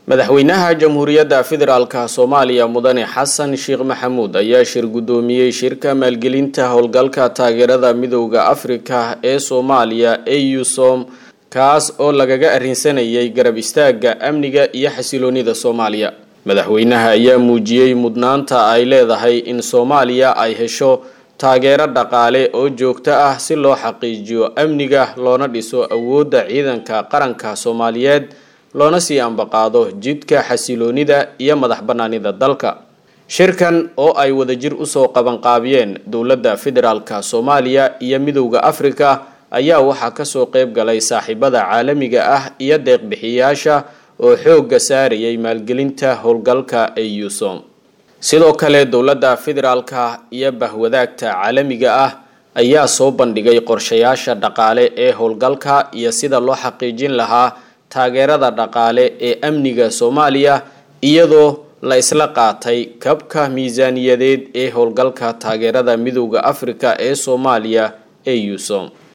madaxweynaha jamhuuriyadda federaalka soomaaliya mudane xasan sheekh maxamuud ayaa shir guddoomiyey shirka maalgelinta howlgalka taageerada midowda afrika ee soomaaliya eusom kaas oo lagaga arrinsanayay garab istaagga amniga iyo xasiloonida soomaaliya madaxweynaha ayaa muujiyey mudnaanta ay leedahay in soomaaliya ay hesho taageero dhaqaale oo joogto ah si loo xaqiijiyo amniga loona dhiso awoodda ciidanka qaranka soomaaliyeed loona sii ambaqaado jidka xasiloonida iyo madax bannaanida dalka shirkan oo ay wadajir usoo qabanqaabiyeen dowladda federaalka soomaaliya iyo midowda afrika ayaa waxaa kasoo qeyb galay saaxiibada caalamiga ah iyo deeqbixiyaasha oo xoogga saarayay maalgelinta howlgalka eusom sidoo kale dowladda federaalka iyo bahwadaagta caalamiga ah ayaa soo bandhigay qorshayaasha dhaqaale ee howlgalka iyo sida loo xaqiijin lahaa taageerada dhaqaale ee amniga soomaaliya iyadoo la isla qaatay kabka miisaaniyadeed ee howlgalka taageerada midowda afrika ee soomaaliya eusom